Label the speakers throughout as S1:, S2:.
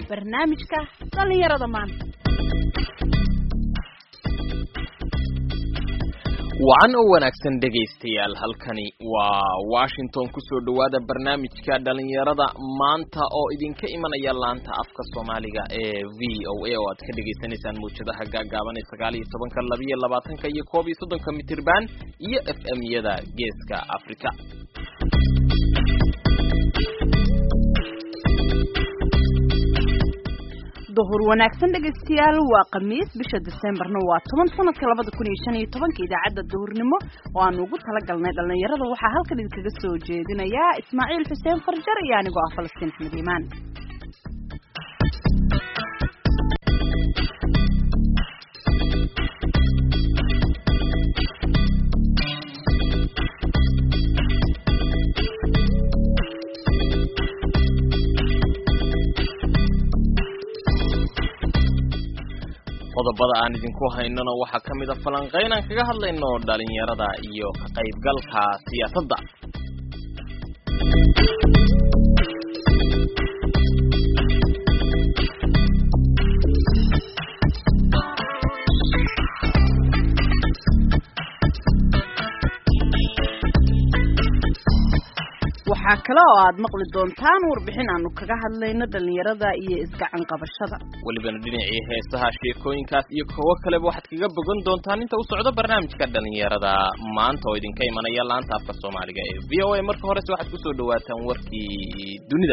S1: barnaamijka dhallinyarada maanta
S2: wacan oo wanaagsan dhegaystayaal halkani waa washington kusoo dhowaada barnaamijka dhalinyarada maanta oo idinka imanaya laanta afka soomaaliga ee v o a oo aad ka dhagaysanaysaan mawjadaha gaagaaban ee sagaal iyo tobanka labiyo labaatanka iyo koob iyo soddonka mitirban iyo f m yada geeska africa
S1: duhur wanaagsan dhegaystayaal waa khamiis bisha decemberna waa toban sanadka labada kun iyo shan iyo tobanka idaacadda duhurnimo oo aanu ugu talagalnay dhallinyarada waxaa halkan idinkaga soo jeedinayaa ismaaciil xuseen farjar iyo anigoo ah falastiin axmed iimaan
S2: qodobada aan idinku haynona waxaa ka mid a falanqayn aan kaga hadlayno dhalinyarada iyo ka qaybgalka siyaasadda
S1: waxaa kale oo aad maqli doontaan warbixin aanu kaga hadlayno dhalinyarada iyo isgacan qabashada
S2: welibana dhinacii heesaha sheekooyinkaas iyo kuwo kaleba waxaad kaga bogan doontaan inta u socdo barnaamijka dhalinyarada maanta oo idinka imanaya laanta afka soomaaliga ee v o a marka horese waxaad kusoo dhawaataan warkii dunida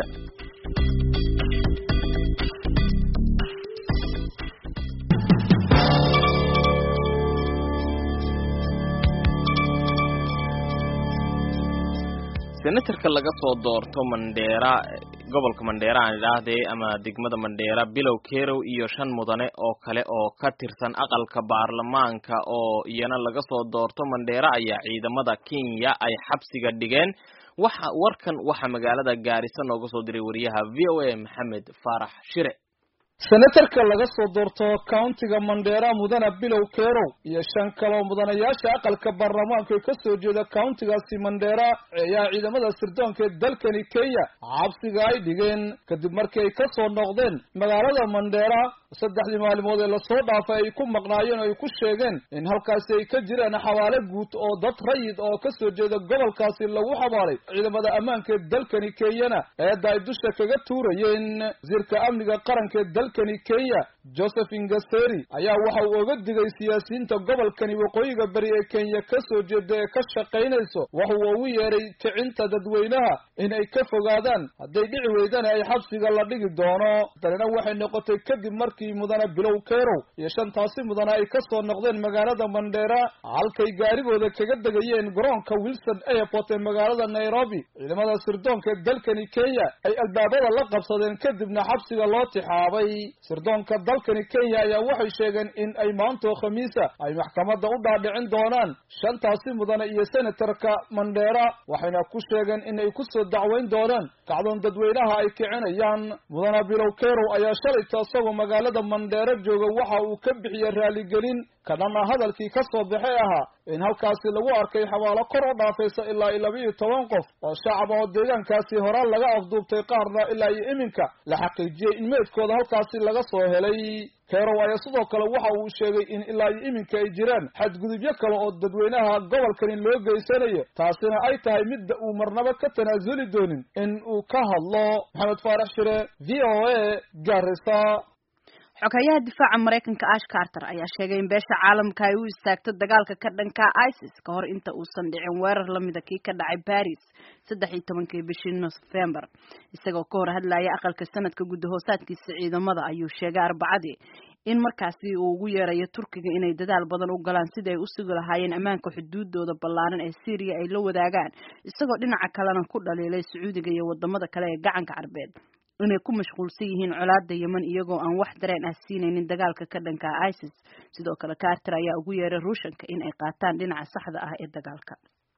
S2: senatarka laga soo doorto mandheera gobolka mandheera aan idhaahdee ama degmada mandheera bilow kerow iyo shan mudane oo kale oo ka tirsan aqalka baarlamaanka oo iyana laga soo doorto mandheera ayaa ciidamada kenya ay xabsiga dhigeen waxa warkan waxaa magaalada gaarisa nooga soo diray wariyaha v o a maxamed faarax shire
S3: senatarka laga soo doorto countiga mandheera mudane bilow kerow iyo shan kaloo mudanayaasha aqalka baarlamaanka ee kasoo jeeda countigaasi mandheera ayaa ciidamada sirdoonka ee dalkani kenya xabsiga ay dhigeen kadib markii ay kasoo noqdeen magaalada mandheera saddexdii maalimood ee lasoo dhaafay ay ku maqnaayeen oo ay ku sheegeen in halkaasi ay ka jiraan xabaale guud oo dad rayid oo kasoo jeeda gobolkaasi lagu xabaalay ciidamada ammaanka ee dalkani kenyana eedda ay dusha kaga tuurayeen wasiirka amniga qaranka ee dalkani kenya joseph ingaseri ayaa waxa uu oga digay siyaasiyiinta gobolkani waqooyiga beri ee kenya kasoo jeeda ee ka shaqaynayso waxa uu ugu yeeray kicinta dadweynaha in ay ka fogaadaan hadday dhici weydana ay xabsiga la dhigi doono danina waxay noqotay kadib markii mudane bilow kerow iyo shantaasi mudane ay kasoo noqdeen magaalada mandheera halkay gaarigooda kaga degayeen garoonka wilson airport ee magaalada nairobi ciidamada sirdoonka ee dalkani kenya ay albaabada la qabsadeen kadibna xabsiga loo tixaabay sirdoonka dalkani kenya ayaa waxay sheegeen in ay maantoo khamiisa ay maxkamadda u dhaadhicin doonaan shantaasi mudane iyo senatarka mandheera waxayna ku sheegeen in ay kusoo dacweyn doonaan kacdoon dadweynaha ay kicinayaan mudane bilow kerow ayaa shalayta isagoo magaalada mandheero jooga waxa uu ka bixiyey raaligelin kadhana hadalkii ka soo baxay ahaa in halkaasi lagu arkay xabaalo kor oo dhaafaysa ilaa iyo laba iyo toban qof oo shacab oo deegaankaasi horaan laga afduubtay qaarna ilaa iyo iminka la xaqiijiyey in meydkooda halkaasi laga soo helay kerow ayaa sidoo kale waxa uu sheegay in ilaa iyo iminka ay jiraan xadgudubyo kale oo dadweynaha gobolkani loo geysanayo taasina ay tahay midda uu marnaba ka tanaasuli doonin in uu ka hadlo maxamed faarax shire v o a garisa
S1: xogayaha difaaca maraykanka ash carter ayaa sheegay in beesha caalamka ay u istaagto dagaalka ka dhanka isis ka hor inta uusan dhicin weerar lamida kii ka dhacay baris saddex iyo tobankii bishii nofembar isagoo ka hor hadlaya aqalka sanadka guddahoosaadkiisa ciidamada ayuu sheegay arbacadii in markaasi uu ugu yeerayo turkiga inay dadaal badan u galaan sidii ay u sugi lahaayeen ammaanka xuduudooda ballaaran ee syriya ay la wadaagaan isagoo dhinaca kalena ku dhaliilay sacuudiga iyo wadamada kale ee gacanka carbeed inay ku mashquulsan yihiin colaada yeman iyagoo aan wax dareen ah siinaynin dagaalka ka dhanka isis sidoo kale carter ayaa ugu yeeray ruushanka in ay qaataan dhinaca saxda ah ee dagaalka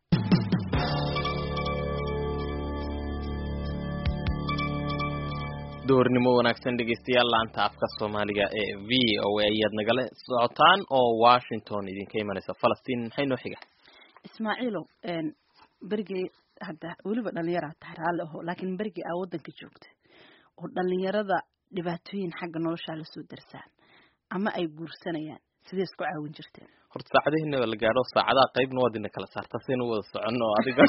S2: duhurnimo wanaagsan dhegeystayaal laanta afka soomaaliga ee v o a ayaad nagala socotaan oo washington idinka imanaysa falastiin maxay noo xiga
S1: ismaaciilow berigii hadda weliba dhalinyara tahay raalli aho laakiin berigii aa waddanka joogtay oo dhalinyarada dhibaatooyin xagga noloshaa lasoo darsaan ama ay guursanayaan sidee isku caawin jirteen
S2: horta saacadihiina la gaadho saacadaha qaybna waad ina kala saarta siaynu wada soconno adiga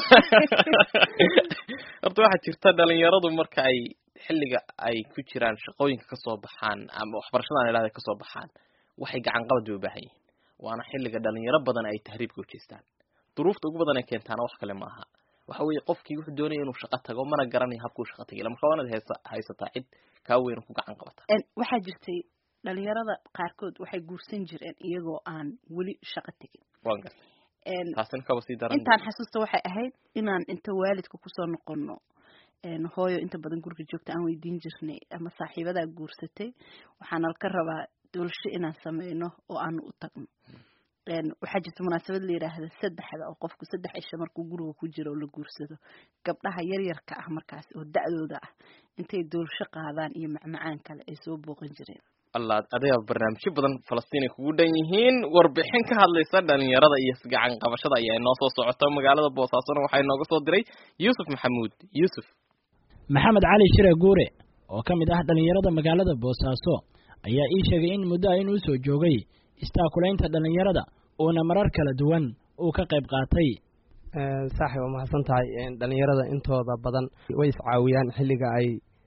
S2: horta waxaa jirta dhalinyaradu marka ay xilliga ay ku jiraan shaqooyinka kasoo baxaan ama waxbarashadan idhahda kasoo baxaan waxay gacan qabad bay u baahan yihiin waana xilliga dhalinyaro badan ay tahriibka ujeestaan duruufta ugu badan ay keentaana wax kale maaha waxa weeye qofkii wuxuu doonaya inuu shaqo tago mana garanayo habkuu shaqo tagay marka waanaad haysa haysataa cid kaa weyn ku gacan qabata
S1: waxaa jirtay dhalinyarada qaarkood waxay guursan jireen iyagoo aan weli shaqo tegin
S2: waan gartay taasina kaba sii daran
S1: intaan xasuusta waxay ahayd inaan inta waalidka kusoo noqono hooyo inta badan guriga joogta aan weydiin jirnay ama saaxiibadaa guursatay waxaana ka rabaa doolsho inaan sameyno oo aanu u tagno waxaa jirta munaasabad la yidhaahda saddexda oo qofku saddex cisho markuu guriga ku jiro oo la guursado gabdhaha yaryarka ah markaas oo da-dooda ah intay doolsho qaadaan iyo macmacaan kale ay soo booqan jireen
S2: allah adiga barnaamijyo badan falastiin ay kugu dhan yihiin warbixin ka hadlaysa dhalinyarada iyo isgacan qabashada ayaa inoo soo socota magaalada boosaasona waxaa inooga soo diray yuusuf maxamuud yuusuf
S4: maxamed cali shire guure oo ka mid ah dhalinyarada magaalada boosaaso ayaa ii sheegay in muddo inuu soo joogay istaakulaynta dhalinyarada uuna marar kala duwan uu ka qayb qaatay
S5: saaxib waa mahadsan tahay dhalinyarada intooda badan way iscaawiyaan xilliga ay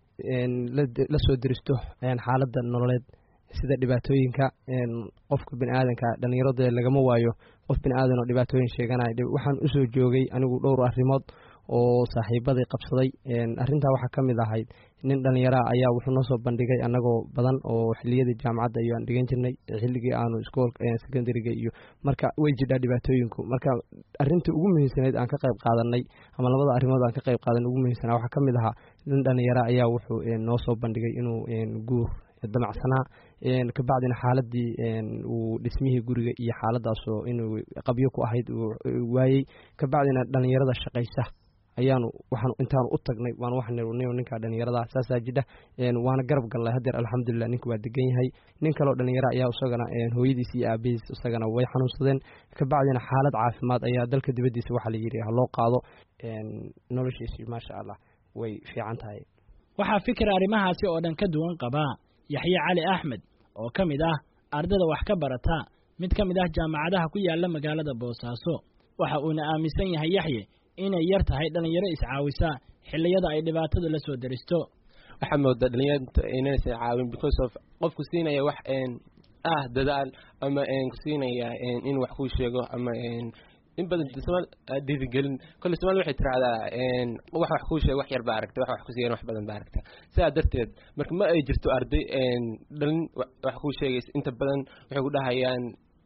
S5: la soo diristo xaaladda nololeed sida dhibaatooyinka qofka bini aadanka dhalinyarada lagama waayo qof bini aadan oo dhibaatooyin sheeganaya waxaan usoo joogay anigu dhowr arrimood oo saaxiibaday qabsaday arrintaa waxaa ka mid ahayd nin dhallinyaraha ayaa wuxuu noo soo bandhigay annagoo badan oo xiliyadii jaamacadda iyo aan dhigan jirnay xilligii aanu iskoolka secondariga iyo marka way jidhaa dhibaatooyinku marka arrinta ugu muhiimsanayd aan ka qayb qaadanay ama labada arrimood aan ka qayb qaadanay ugu muhiimsanaa waxaa ka mid ahaa nin dhallinyara ayaa wuxuu noo soo bandhigay inuu guur damacsanaa kabacdina xaaladii uu dhismihii guriga iyo xaaladaasoo inuu qabyo ku ahayd waayey kabacdina dhallinyarada shaqaysa ayaanu waxaan intaanu u tagnay waan waxan ninkaa dhalinyarada saasaa jidha waana garab gallay hadeer alxamdulilah ninka waa degan yahay nin kaleo dhalinyara ayaa isagana hooyadiis iyo aabihiis isagana way xanuunsadeen kabacdina xaalad caafimaad ayaa dalka dibadiisa waxaa la yidhi haloo qaado noloshiisi maasha allah way fiican tahay
S4: waxaa fikir arrimahaasi oo dhan ka duwan qabaa yaxye cali axmed oo ka mid ah ardada wax ka barata mid ka mid ah jaamacadaha ku yaala magaalada boosaaso waxa uuna aaminsan yahay yaxye inay yar tahay dhalinyaro iscaawisa xilliyada ay dhibaatada la soo deristo
S6: waxaa moodaa dhalinyarta inaysan caawin because of qofku siinaya wax ah dadaal ama ku siinaya in wax kuu sheego ama in badan somaal dhiirigelin kolle somaali waxay tirahdaa wax wax kuu sheego wax yar baa aragta wax wax kusiiyan wax badan baa aragta sidaa darteed marka ma ay jirto arday dhalin wax kuu sheegaysa inta badan waxay ku dhahayaan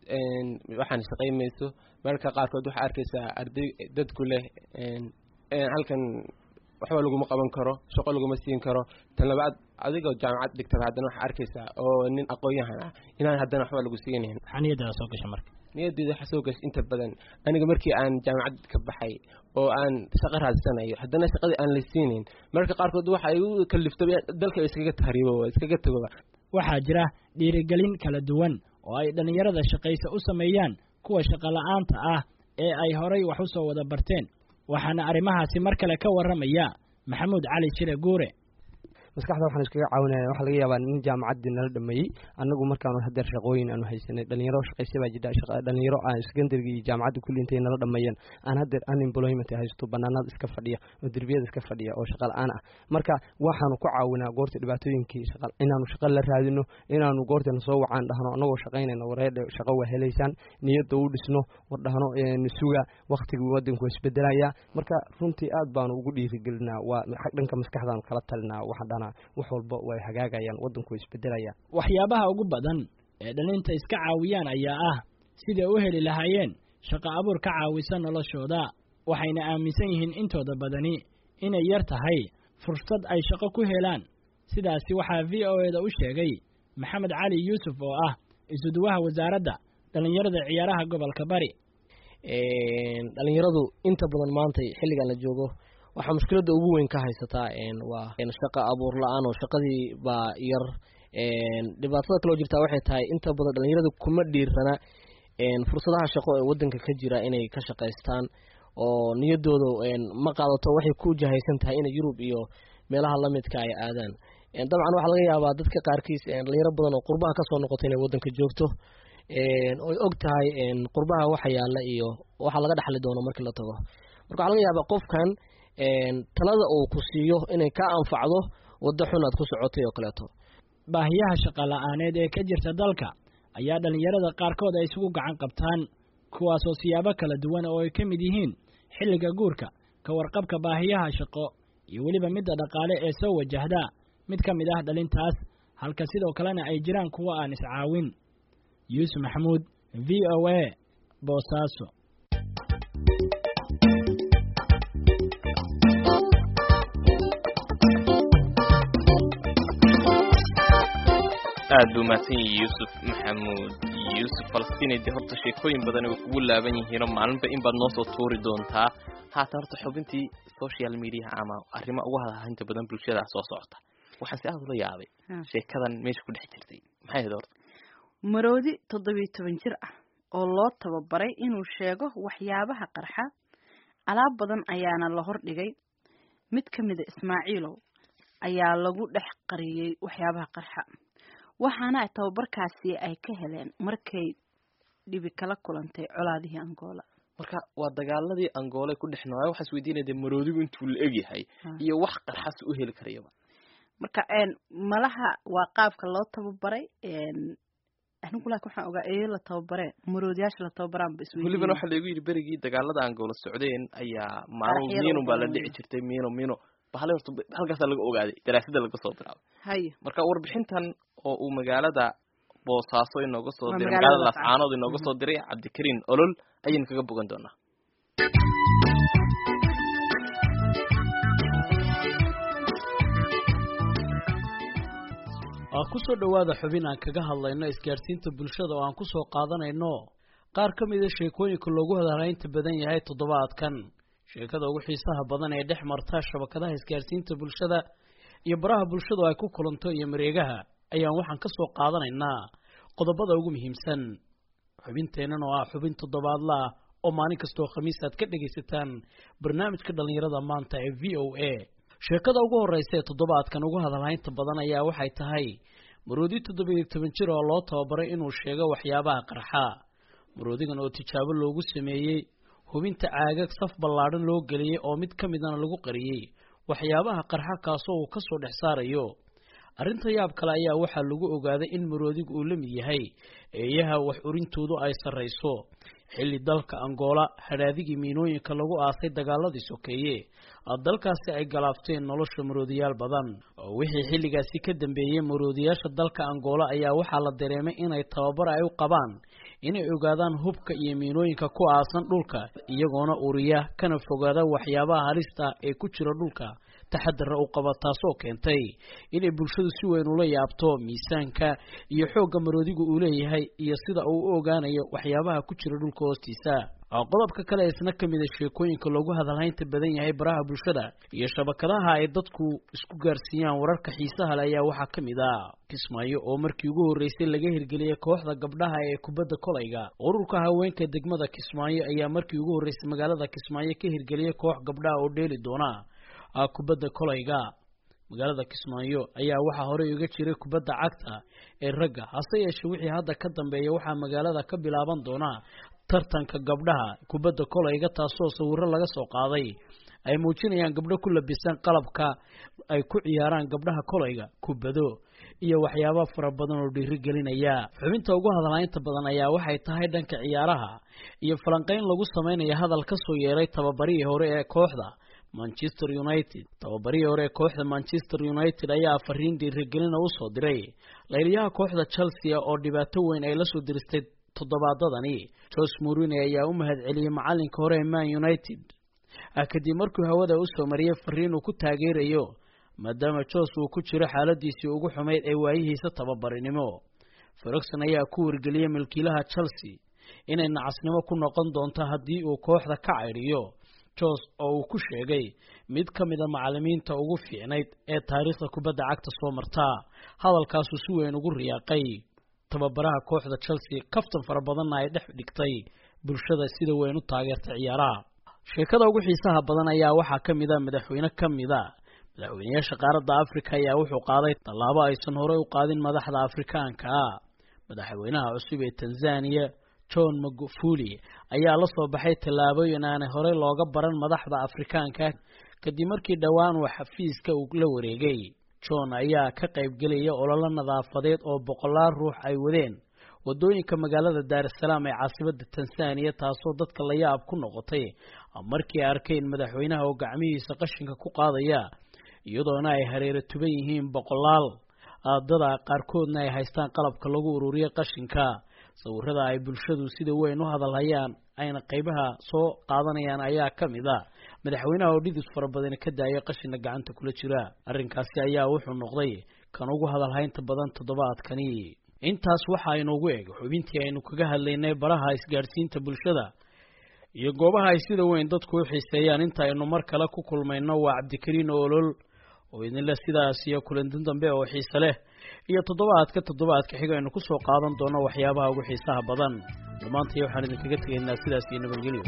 S6: waxaan shaqaymayso mararka qaarkood waxaa arkaysaa arday dadku leh halkan waxba laguma qaban karo shaqo laguma siin karo tan labaad adigoo jaamacad dhigtada haddana waxaa arkaysaa oo nin aqoon-yahan ah inaan haddana waxba lagu siinayn
S4: maxaa niyaddaada soo gasha marka
S6: niyaddeeda waxaa soo gasha inta badan aniga markii aan jaamacad ka baxay oo aan shaqo raadsanayo haddana shaqadii aan la siinayn mararka qaarkood waxa ay u kaliftaba dalka iskaga tahriibo iskaga tagoba
S4: waxaa jira dhiirigelin kala duwan oo ay dhallinyarada shaqaysa u sameeyaan kuwa shaqola'aanta ah ee ay horay wax u soo wada barteen waxaana arrimahaasi mar kale ka warramaya maxamuud cali shire guure
S5: maskaxda waxaan iskaga caawinaya waxaa laga yaabaa nin jaamacaddii nala dhameeyey annagu markaanu hadeer shaqooyin aanu haysanay dhalinyaro shaqaysa baa jidha dhalinyaro aan secondarigi iyo jaamacadda kulli intay nala dhameeyeen aan hadeer unemployment haysto banaanada iska fadhiya oo derbiyada iska fadhiya oo shaqa la-aan ah marka waxaanu ku caawinaa goorta dhibaatooyinkii inaanu shaqa la raadino inaanu goortana soo wacaan dhahno annagoo shaqaynayna wareedhe shaqo waa helaysaan niyadda u dhisno war dhahno suga waktigii wadanku waa isbedelaya marka runtii aad baanu ugu dhiirigelinaa waa dhanka maskaxdaanu kala talinaa waxaan dhahnaa wax walba way hagaagayaan waddanku way isbedelayaan
S4: waxyaabaha ugu badan ee dhalinta iska caawiyaan ayaa ah siday u heli lahaayeen shaqo abuur ka caawisa noloshooda waxayna aaminsan yihiin intooda badani inay yar tahay fursad ay shaqo ku helaan sidaasi waxaa v o eda u sheegay maxamed cali yuusuf oo ah isuduwaha wasaaradda dhallinyarada ciyaaraha gobolka bari
S7: dhalinyaradu inta badan maanta xilligan la joogo waxaa mushkiladda ugu weyn ka haysataa waa shaqa abuur la-aan oo shaqadii baa yar dhibaatada kaloo jirtaa waxay tahay inta badan dhalinyaradu kuma dhiirana fursadaha shaqo ee wadanka ka jira inay ka shaqaystaan oo niyadooda ma qaadato waxay ku jahaysan tahay inay yurub iyo meelaha lamidka ay aadaan dabcan waxaa laga yaabaa dadka qaarkiis dhalinyaro badan oo qurbaha kasoo noqoto inay wadanka joogto oy og tahay qurbaha waxa yaala iyo waxa laga dhaxli doono markii la tago marka waxaa laga yaabaa qofkan talada uu ku siiyo inay ka anfacdo waddo xun aad ku socotay oo kaleeto
S4: baahiyaha shaqa la-aaneed ee ka jirta dalka ayaa dhalinyarada qaarkood ay isugu gacan qabtaan kuwaasoo siyaabo kala duwan oo ay ka mid yihiin xilliga guurka ka warqabka baahiyaha shaqo iyo weliba midda dhaqaale ee soo wajahda mid ka mid ah dhalintaas halka sidoo kalena ay jiraan kuwa aan iscaawin yuusuf maxamuud v o a boosaaso
S2: aad buu mahadsan yahay yuusuf maxamuud yuusuf falastiinay dee horta sheekooyin badan way kugu laaban yihiinoo maalinba in baad noo soo tuuri doontaa haatan horta xubintii social mediaha ama arrima ugu hadhahinta badan bulshada soo socota waxaan si aad ula yaabay sheekadan meesha ku dhex jirtay maxay ahayd horta
S1: maroodi toddobiyo toban jir ah oo loo tababaray inuu sheego waxyaabaha qarxa alaab badan ayaana la hordhigay mid ka mida ismaaciilow ayaa lagu dhex qariyey waxyaabaha qarxa waxaana tababarkaasi ay ka heleen markay dhibi kala kulantay colaadihii angola
S2: marka waa dagaaladii angoole ku dhex noolaa waxaas weydiinaya dee maroodigu intuu la egyahay iyo wax qarxas u heli karayaba
S1: marka malaha waa qaabka loo tababaray anigu laakin waxaan ogaa eeyo la tababaree maroodiyaasha la tababaraanba isweydiin
S2: welibana waxaa laigu yidhi berigii dagaalada angola socdeen ayaa maalin miino baa la dhici jirtay miino miino bahale horta halkaasaa laga ogaaday daraasada laga soo bilaabay
S1: haye
S2: marka warbixintan oo uu magaalada boosaaso inooga soo diray magaalada laascaanood inooga soo diray cabdikariin olol ayaynu kaga bogan doonaa
S8: ku soo dhowaada xubin aan kaga hadlayno isgaadhsiinta bulshada oo aan ku soo qaadanayno qaar ka mida sheekooyinka loogu hadalaynta badan yahay toddobaadkan sheekada ugu xiisaha badan ee dhex marta shabakadaha isgaadhsiinta bulshada iyo baraha bulshadu ay ku kulanto iyo mareegaha ayaan waxaan ka soo qaadanaynaa qodobada ugu muhiimsan xubinteennan oo ah xubin toddobaadla ah oo maalin kastoo khamiis aad ka dhegaysataan barnaamijka dhallinyarada maanta ee v o a sheekada ugu horreysa ee toddobaadkan ugu hadalhaynta badan ayaa waxay tahay maroodi toddobiyo toban jir oo loo tababaray inuu sheego waxyaabaha qarxa maroodigan oo tijaabo loogu sameeyey hubinta caagag saf ballaadhan loo geliyey oo mid ka midana lagu qariyey waxyaabaha qarxa kaasoo uu ka soo dhex saarayo arrinta yaab kale ayaa waxaa lagu ogaaday in maroodigu uu la mid yahay eeyaha wax urintoodu ay sarrayso xilli dalka angola hadhaadigii miinooyinka lagu aasay dagaaladii sokeeye dalkaasi ay galaafteen nolosha maroodiyaal badan oo wixii xilligaasi ka dambeeyey maroodiyaasha dalka angola ayaa waxaa la dareemay inay tababar ay u qabaan inay ogaadaan hubka iyo miinooyinka ku aasan dhulka iyagoona uriya kana fogaada waxyaabaha halista ee ku jira dhulka taxadara u qaba taasoo keentay inay bulshadu si weyn ula yaabto miisaanka iyo xoogga maroodigu uu leeyahay iyo sida uu u ogaanayo waxyaabaha ku jira dhulka hoostiisa qodobka kale isna ka mida sheekooyinka loogu hadalhaynta badan yahay baraha bulshada iyo shabakadaha ay dadku isku gaarsiiyaan wararka xiisaha le ayaa waxaa ka mid ah kismaayo oo markii ugu horreysay laga hirgeliyey kooxda gabdhaha ee kubadda kolayga ururka haweenka degmada kismaayo ayaa markii ugu horreysay magaalada kismaayo ka hirgeliyey koox gabdhaha oo dheeli doona kubadda kolayga magaalada kismaayo ayaa waxaa horey uga jiray kubadda cagta ee ragga hase yeeshee wixii hadda ka dambeeya waxaa magaalada ka bilaaban doona tartanka gabdhaha kubadda kolayga taasoo sawiro laga soo qaaday ay muujinayaan gabdho ku labisan qalabka ay ku ciyaaraan gabdhaha kolayga kubado iyo waxyaaba fara badan oo dhiirigelinaya xubinta ugu hadalhaynta badan ayaa waxay tahay dhanka ciyaaraha iyo falanqeyn lagu sameynaya hadal ka soo yeeray tababarihii hore ee kooxda manchester united tababarihii hore ee kooxda manchester united ayaa fariin dhiirigelina usoo diray layliyaha kooxda chelsea oo dhibaato weyn ay lasoo diristay toddobaadadani jose morine ayaa u mahad celiyey macalinka hore ee man united kadib markuu hawada usoo mariyey fariin uu ku taageerayo maadaama jose uu ku jiro xaaladiisii ugu xumayd ee waayihiisa tababarinimo ferogson ayaa ku wargeliyey milkiilaha chelsea inay nacasnimo ku noqon doonto haddii uu kooxda ka caydhiyo jos oo uu ku sheegay mid ka mida macalimiinta ugu fiicnayd ee taariikhda kubadda cagta soo martaa hadalkaasuu si weyn ugu riyaaqay tababaraha kooxda chelsea kaftan fara badanna ay dhex dhigtay bulshada sida weyn u taageertay ciyaaraha sheekada ugu xiisaha badan ayaa waxaa ka mid a madaxweyne ka mida madaxweynayaasha qaaradda afrika ayaa wuxuu qaaday tallaabo aysan horey u qaadin madaxda afrikaanka ah madaxweynaha cusub ee tanzaniya john magufuli ayaa la soo baxay tallaabooyin aanay horey looga baran madaxda afrikaanka kadib markii dhowaan uu xafiiska uu la wareegay john ayaa ka qaybgelaya ololo nadaafadeed oo boqolaal ruux ay wadeen wadooyinka magaalada daar es salaam ee caasimada tanzaniya taasoo dadka la yaab ku noqotay markii ay arkeen madaxweynaha oo gacmihiisa qashinka ku qaadaya iyadoona ay hareero tuban yihiin boqolaal dada qaarkoodna ay haystaan qalabka lagu ururiyo qashinka sawirada ay bulshadu sida weyn u hadalhayaan ayna qaybaha soo qaadanayaan ayaa ka mid a madaxweynaha oo dhidis fara badani ka daaya qashina gacanta kula jira arrinkaasi ayaa wuxuu noqday kan ugu hadalhaynta badan toddobaadkani intaas waxa inoogu eg xubintii aynu kaga hadlaynay baraha isgaadhsiinta bulshada iyo goobaha ay sida weyn dadku u xiiseeyaan inta aynu mar kale ku kulmayno waa cabdikariin olol oo idinle sidaas iyo kulantin dambe oo xiise leh iyo toddobaadka toddobaadka xiga aynu ku soo qaadan doono waxyaabaha ugu xiisaha badan dhammaantay waxaan idinkaga tegaynaa sidaas iyo nabadgelyo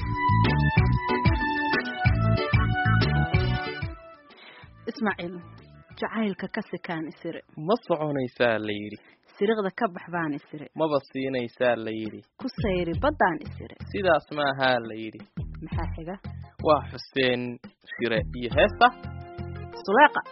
S1: ismaaciil jacaylka ka sikaan isire
S2: ma soconaysaa la yidhi
S1: siriqda ka bax baan isire
S2: maba siinaysaa la yidhi
S1: ku sayri baddaan isire
S2: sidaas maahaa la yidhi
S1: maxaa xiga
S2: waa xuseen shire iyo heesta
S1: suleeqa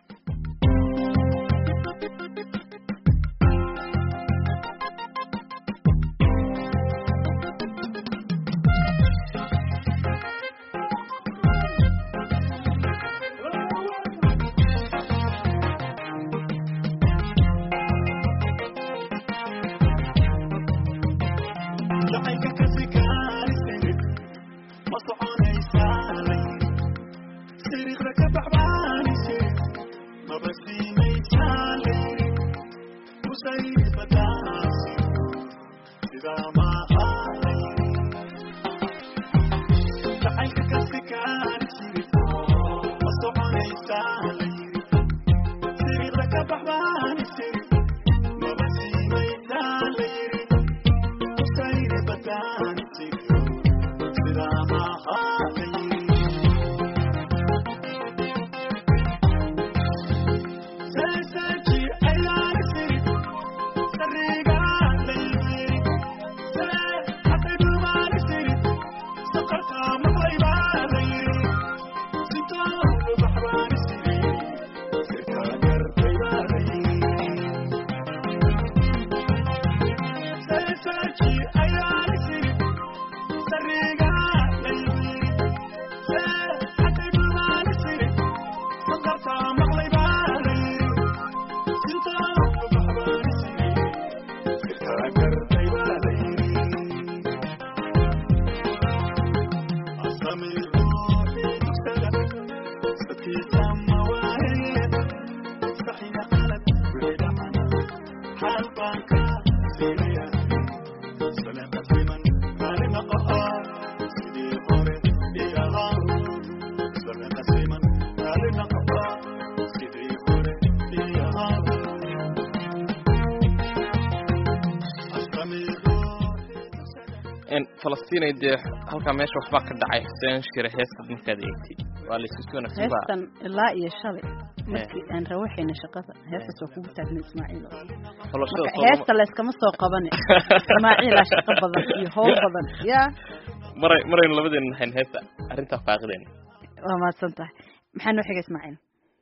S2: falastiin dee halkaa meesha waxbaa ka dhacay xuseen shire heesta markaad eegtay waa la isku wanaagsan baa
S1: heestan ilaa iyo shalay markii aan rawaxayna shaqada heestaas waa kugu taagna ismaaciil
S2: xulashada
S1: marka heesta layskama soo qabane ismaaciilaa shaqo badan iyo howl badan yaa
S2: maray maraynu labadeena nahayn heesta arrintaa faaqideen
S1: waa mahadsan tahay maxaa noo xiga ismaaciil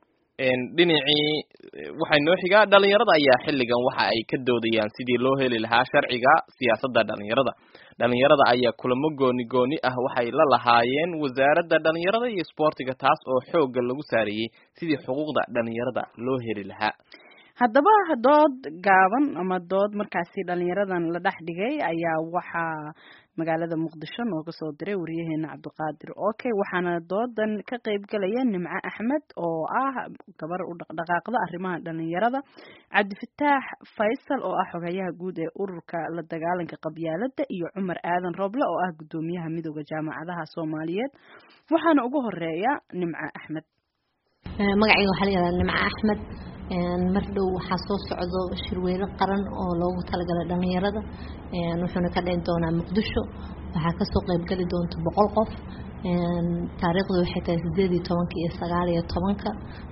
S2: dhinacii waxay noo xigaa dhalinyarada ayaa xilligan waxa ay ka doodayaan sidii loo heli lahaa sharciga siyaasadda dhalinyarada dhalinyarada ayaa kulamo gooni gooni ah waxay la lahaayeen wasaaradda dhalinyarada iyo isboortiga taas oo xoogga lagu saarayey sidii xuquuqda dhalinyarada loo heli lahaa
S1: haddaba dood gaaban ama dood markaasi dhalinyaradan la dhex dhigay ayaa waxaa magaalada muqdisho nooga soo diray wariyaheena cabdiqaadir okay waxaana doodan ka qeybgalaya nimco axmed oo ah gabar u dhaqdhaqaaqda arrimaha dhalinyarada cabdifataax faysal oo ah xogayaha guud ee ururka la dagaalanka qabyaalada iyo cumar aadan roble oo ah guddoomiyaha midooda jaamacadaha soomaaliyeed waxaana ugu horeeya nimco axmed
S9: magacayga waxaa la yihahdaa nimco axmed mar dhow waxaa soo socdo shirweyne qaran oo loogu talagalay dhalinyarada wuxuuna ka dhici doonaa muqdisho waxaa kasoo qeybgeli doonta boqol qof taariikhdu waxay tahay sideed iyo tobanka iyo sagaal iyo tobanka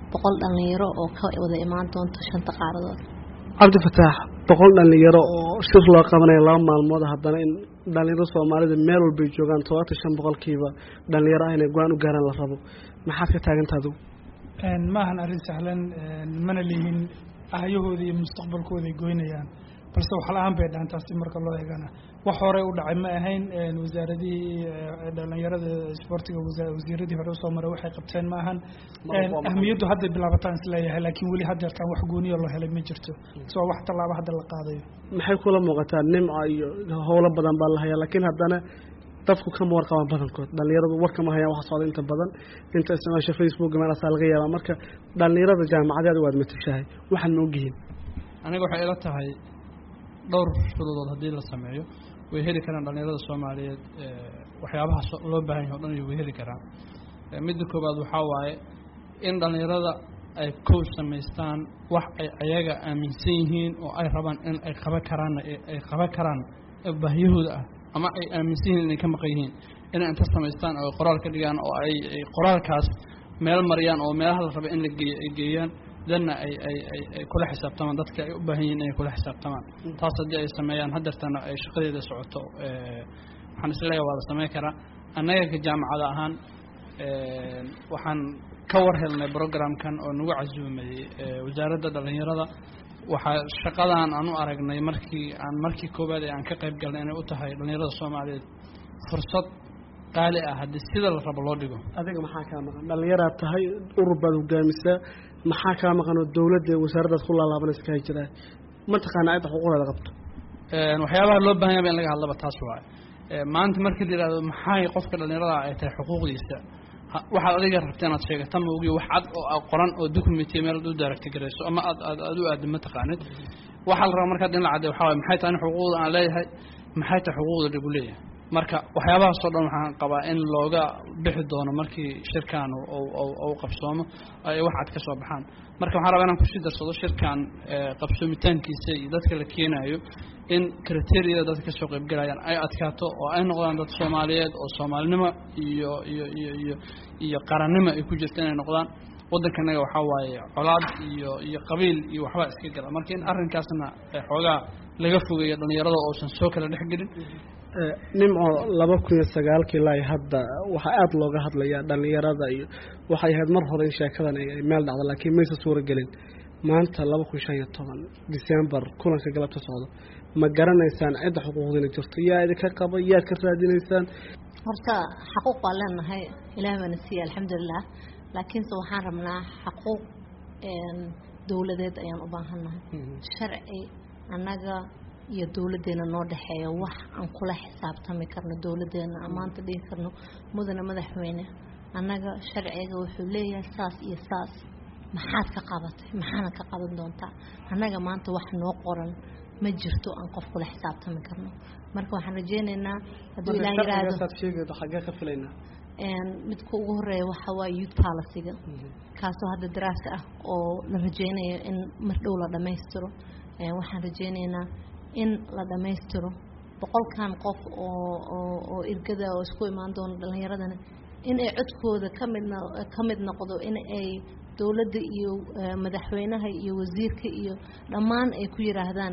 S9: boqol dhalinyaro oo ka wada imaan doonto shanta qaaradood
S10: cabdifataax boqol dhalinyaro oo shir loo qabanaya laba maalmood haddana in dhalinyaro soomaalida meel walbay joogaan todobaatan shan boqolkiiba dhalinyaro ah inay go-aan u gaaraan la rabo maxaad ka taagantaa adigu
S11: maahan arrin sahlan mana lihin ahyahooda iyo mustaqbalkooda ay goynayaan balse wax la-aan bay dhahan taasi marka loo eegana wax horey u dhacay ma ahayn wasaaradihii dhalinyarada isboortiga wasiiradii hore usoo maray waxay qabteen ma ahan ahmiyaddu hadday bilaabataan isleeyahay laakiin weli haddeertaan wax gooniya loo helay ma jirto soo wax tallaabo hadda la qaadayo
S10: maxay kula muuqataa nimca iyo howlo badan baa la hayaa laakiin haddana dadku kama warqabaan badankood dhalinyaradu warkama hayaan waxa socda inta badan inta isticmaasha facebook meelaasaa laga yaabaa marka dhalinyarada jaamacadeeda waad matashahay waxaad ma ogyihiin
S12: aniga waxay ila tahay dhowr shuruudood haddii la sameeyo way heli karaan dhalinyarada soomaaliyeed waxyaabaha loo baahan yahay o dhan way heli karaan midda koowaad waxaa waaye in dhalinyarada ay kow samaystaan wax ay ayaga aaminsan yihiin oo ay rabaan in ay qaban karaanna ay qaban karaan baahiyahooda ah ama ay aaminsan yihiin inay ka maqan yihiin inay inta samaystaan oo qoraal ka dhigaan oo ay qoraalkaas meel mariyaan oo meelaha la raba in la geeyo ay geeyaan danna ay ay ay ay kula xisaabtamaan dadka ay u baahan yihiin inay kula xisaabtamaan taas haddii ay sameeyaan haddeertana ay shaqadeeda socoto waxaan isleeyahay waa la sameyn karaa annaga ka jaamacada ahaan waxaan ka war helnay programkan oo nagu casuumayey wasaaradda dhalinyarada waxaa shaqadan aan u aragnay markii aan markii koowaad ee aan ka qayb galnay inay u tahay dhalinyarada soomaaliyeed fursad qaali ah haddii sida la rabo loo dhigo
S10: adiga maxaa kaa maqan dhalinyaraad tahay urur baad hogaamisaa maxaa kaa maqan oo dawladda wasaaraddaad ku laalaabanaysa kaa jiraa mataqaana cidda xuquuqdeeda qabto
S12: waxyaabaha loo baahan yaba in laga hadlaba taas waaye maanta markii la yihahdo maxay qofka dhalinyarada ay tahay xuquuqdiisa waxaad adiga rabta inaad sheegata ma ogiyo wax cad oo qoran oo documentiya meel aad u daaragti garayso ama aad aad aad u aada ma taqaanid waxaa la rabaa markaad in la cadday waxaa waye maxay tahay in xuquuqda aan leeyahay maxay tahay xuquuqda lagu leeyahay marka waxyaabahaasoo dhan waxaan qabaa in looga bixi doono markii shirkan u qabsoomo ay wax cad ka soo baxaan marka waxaan rabaa inaan kusii darsado shirkan qabsoomitaankiisa iyo dadka la keenayo in criteria dadka kasoo qaybgalayaan ay adkaato oo ay noqdaan dad soomaaliyeed oo soomaalinimo iyo iyo iyo iyo iyo qarannimo ay ku jirta inay noqdaan waddankanaga waxaa waaye colaad iyo iyo qabiil iyo waxbaa iska gala marka in arrinkaasna xoogaa laga fogeeyo dhalinyarada oosan soo kala dhex gelin
S10: nimco laba kun iyo sagaalkii ilaa hadda waxaa aada looga hadlayaa dhalinyarada iyo waxay ahayd mar hore in sheekadan ay meel dhacda laakiin maysa suura gelin maanta laba kun shan iyo toban december kulanka galabta socdo ma garanaysaan cidda xuquuqdiina jirto yaa idinka qaba yaad ka raadinaysaan
S9: horta xaquuq waa leenahay ilaah baana siiya alxamdulilah laakiinse waxaan rabnaa xaquuq dowladeed ayaan u baahannahay sharci annaga iyo dowladdeena noo dhexeeya wax aan kula xisaabtami karno dowladdeena amaanta dhihi karno mudane madaxweyne annaga sharciga wuxuu leeyahay saas iyo saas maxaad ka qabatay maxaana ka qaban doontaa annaga maanta wax noo qoran ma jirto aan qof kula xisaabtami karno marka waxaan rajeyneynaa hadduu ilaah yiraahdo
S10: sheegaydo xaggee ka filaynaa
S9: midka ugu horeeya waxaa waaye youth policyga kaasoo hadda daraasa ah oo la rajeynayo in mar dhow la dhammaystiro waxaan rajeyneynaa in la dhammaystiro boqolkan qof oo oo oo irgada oo isku imaan doono dhalinyaradana in ay codkooda kamid ka mid noqdo in ay dowladda iyo madaxweynaha iyo wasiirka iyo dhammaan ay ku yiraahdaan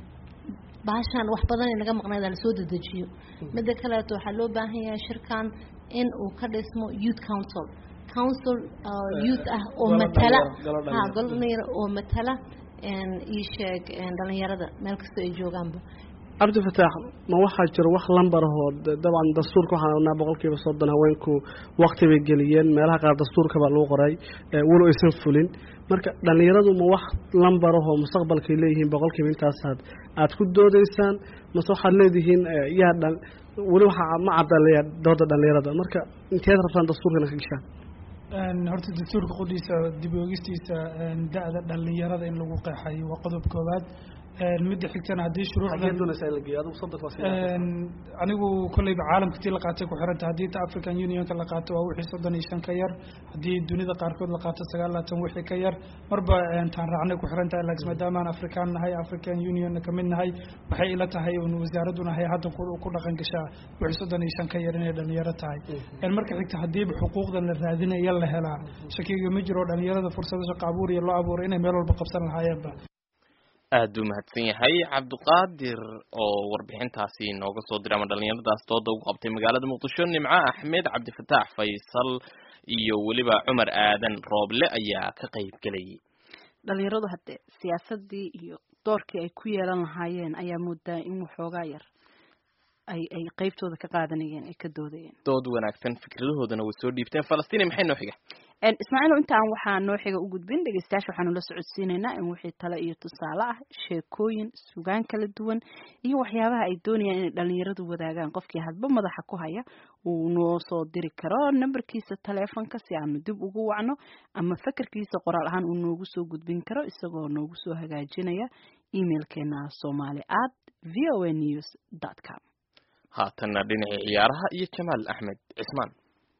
S9: baashaan wax badan ay naga maqnayd lasoo dedejiyo midda kaleeto waxaa loo baahan yahay shirkan in uu ka dhismo youth council council youth ah oo matala ha gol dhalinyaro oo matala ii sheeg dhalinyarada meel kastoo ay joogaanba
S10: cabdifataax ma waxaa jiro wax lambar ahoo dabcan dastuurka waxaan ognaa boqolkiiba soddon haweenku wakti bay geliyeen meelaha qaar dastuurka baa lagu qoray walow aysan fulin marka dhalinyaradu ma wax lambar ahoo mustaqbalkay leeyihiin boqolkiiba intaasaad aada ku doodaysaan mase waxaad leedihiin yaa dhan weli waxaa ma cadaleeya dooda dhalinyarada marka inteed rabtaan dastuurkana ka gashaan
S11: horta dastuurka qudhiisa dib oogistiisa da-da dhalinyarada in lagu qeexayo waa qodob koowaad midda xigtana haddii shuruucdan
S10: xagee doonaysaa in la geeyo adigu soddonka waa sii
S11: anigu kolleyba caalamka tii la qaatay ku xiranta haddii ta african unionka la qaato waa wixii soddon iyo shan ka yar haddii dunida qaarkood la qaato sagaal laatan wixii ka yar marba taan raacnay ku xiran tahay laakiin maadaamaan afrikaan nahay african unionna kamid nahay waxay ila tahay un wasaaraddu nahay hadda ku dhaqan gashaa wixii soddon iyo shan ka yar inay dhalinyaro tahay marka xigta haddiiba xuquuqdan la raadinaya la helaa shakiga ma jiro dhalinyarada fursado shaqo abuur iyo loo abuuray inay meel walba qabsan lahaayeenba
S2: aad u mahadsan yahay cabdiqaadir oo warbixintaasi nooga soo diray ama dhalinyaradaas dooda ugu qabtay magaalada muqdisho nimco axmed cabdifataax faysal iyo weliba cumar aadan rooble ayaa ka qayb gelayay
S1: dhalinyaradu hadde siyaasadii iyo doorkii ay ku yeelan lahaayeen ayaa moodaa in waxoogaa yar ay ay qeybtooda ka qaadanayeen ay ka doodayeen
S2: dood wanaagsan fikradahoodana way soo dhiibteen falastiin maxay noo xiga
S1: ismaaciil intaan waxaa noo xiga u gudbin dhegeystayaasha waxaanu la socodsiinaynaa in wixii tale iyo tusaale ah sheekooyin sugaan kala duwan iyo waxyaabaha ay doonayaan inay dhalinyaradu wadaagaan qofkii hadba madaxa ku haya uu noo soo diri karo nambarkiisa taleefonka si aanu dib ugu wacno ama fakarkiisa qoraal ahaan uu noogu soo gudbin karo isagoo noogu soo hagaajinaya emailkeena somali at v o a news dot com
S2: haatanna dhinacii ciyaaraha iyo jamaal axmed cismaan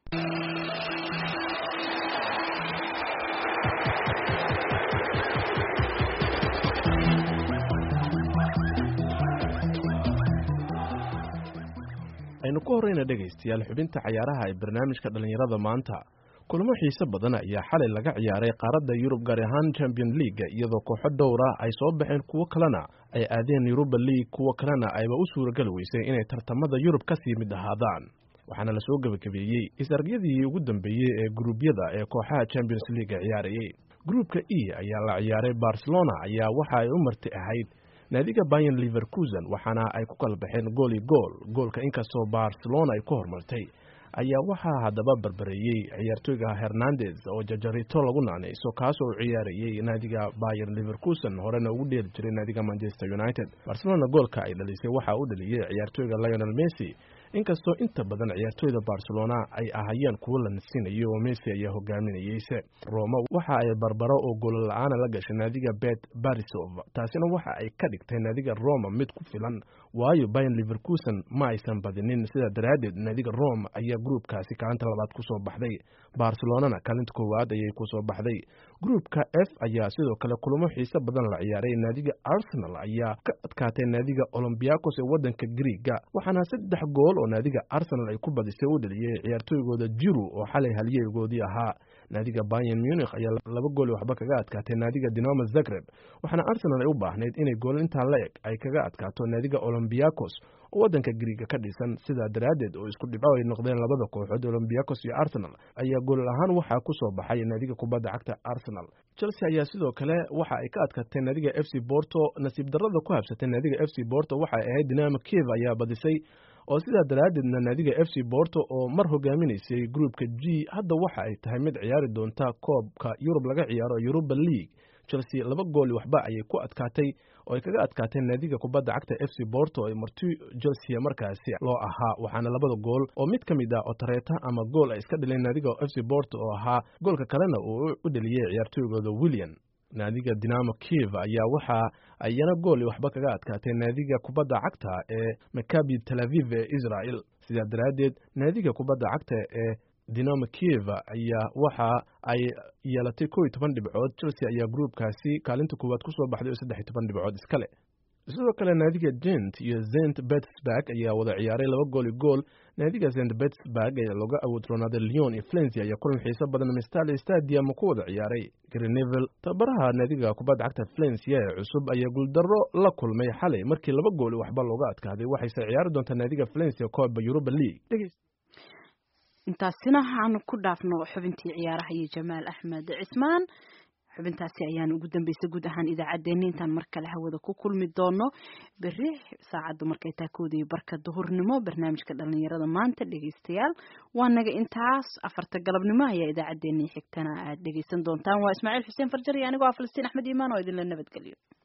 S13: aynu ku horreyna dhegaystayaal xubinta cayaaraha ee barnaamijka dhallinyarada maanta kulamo xiise badan ayaa xalay laga ciyaaray qaaradda yurub gaar ahaan champion leaga iyadoo kooxo dhowra ay soo baxeen kuwo kalena ay aadeen yuruba league kuwo kalena ayba u suuragali weysay inay tartamada yurub ka sii mid ahaadaan waxaana lasoo gebagabeeyey is-argyadii ugu dambeeyey ee guruubyada ee kooxaha champions leaga ciyaarayey gruupka e ayaa la ciyaaray barcelona ayaa waxa ay u marti ahayd naadiga bayan liverkusen waxaana ay ku kala baxeen gool iyo gool goolka inkastoo barcelona ay ku hormartay ayaa waxaa haddaba barbareeyey ciyaartooyga hernandez oo jajarito lagu naanayso kaasoo u ciyaarayey naadiga bayer liverkusen horena ugu dheeli jiray naadiga manchester united barcelona goolka ay dhalisay waxaa u dhaliyey ciyaartooyga lionel messi inkastoo inta badan ciyaartooyda barcelona ay ahayeen kuwo la nasinayo oo messi ayaa hogaaminayeyse roma waxa ay barbaro oo goolo la-aana la gashay naadiga bet barisov taasina waxa ay ka dhigtay naadiga roma mid ku filan waayo bayan liverkusen ma aysan badinin sidaa daraaddeed naadiga rome ayaa gruupkaasi kaalinta labaad kusoo baxday barcelonana kaalinta koowaad ayay kusoo baxday gruupka f ayaa sidoo kale kulamo xiise badan la ciyaaray naadiga arsenal ayaa ka adkaatay naadiga olombiakos ee wadanka griiga waxaana saddex gool oo naadiga arsenal ay ku badisay u dhaliyey ciyaartooygooda jiru oo xalay halyeegoodii ahaa naadiga bayan munich ayaa laba gool waxba kaga adkaatay naadiga dinamo zagreb waxaana arsenal ay u baahnayd inay gool intaa la eg ay kaga adkaato naadiga olombiakos oo wadanka griiga ka dhisan sidaa daraaddeed oo isku dhibco ay noqdeen labada kooxood olombiakos iyo arsenal ayaa gool ahaan waxaa ku soo baxay naadiga kubadda cagta arsenal chelsea ayaa sidoo kale waxa ay ka adkaatay naadiga f c borto nasiib darrada ku habsatay naadiga f c borto waxay ahayd dinamo kiev ayaa badisay oo sidaa daraaddeedna naadiga f c borto oo mar hogaaminaysay gruupka g hadda waxa ay tahay mid ciyaari doonta koobka yurub laga ciyaaro yuruba league chelsea laba gooli waxba ayay ku adkaatay oo ay kaga adkaatay naadiga kubadda cagta f c borto ee marti chelsea markaasi loo ahaa waxaana labada gool oo mid ka mid ah otareeta ama gool ay iska dhileen naadiga f c borto oo ahaa goolka kalena uu u dheliyey ciyaartooygooda william naadiga dinamo kiev ayaa waxa ayana gooli waxba kaga adkaatay naadiga kubadda cagta ee makabi tel aviv ee israel sidaa daraaddeed naadiga kubadda cagta ee dinamo kiev ayaa waxa ay yeelatay kow iyo toban dhibcood chelsea ayaa gruupkaasi kaalinta koowaad kusoo baxday oo saddex iyo toban dhibcood iskale sidoo kale naadiga jent iyo zent betsburg ayaa wada ciyaaray laba gool iyo gool naadiga zent betsburg ee looga awood roonaaday leon iyo flensi ayaa kulan xiiso badan mistale stadium ku wada ciyaaray grenevel tababaraha naadiga kubadda cagta flensia ee cusub ayaa guuldarro la kulmay xalay markii laba gool waxba looga adkaaday waxayse ciyaari doontaa naadiga flensia kooba yuruba league
S1: intaasina aanu ku dhaafno xubintii ciyaaraha iyo jamaal axmed cismaan xubintaasi ayaan ugu dambeysay guud ahaan idaacaddeenni intaan mar kale hawada ku kulmi doono berri saacaddu markay taa koodaiyo barka duhurnimo barnaamijka dhalinyarada maanta dhegeystayaal waa naga intaas afarta galabnimo ayaa idaacaddeenii xigtana aad dhegeysan doontaan waa ismaaciil xuseen farjar iyo anigoo ah falastiin axmed iimaan oo idinla nabadgelyo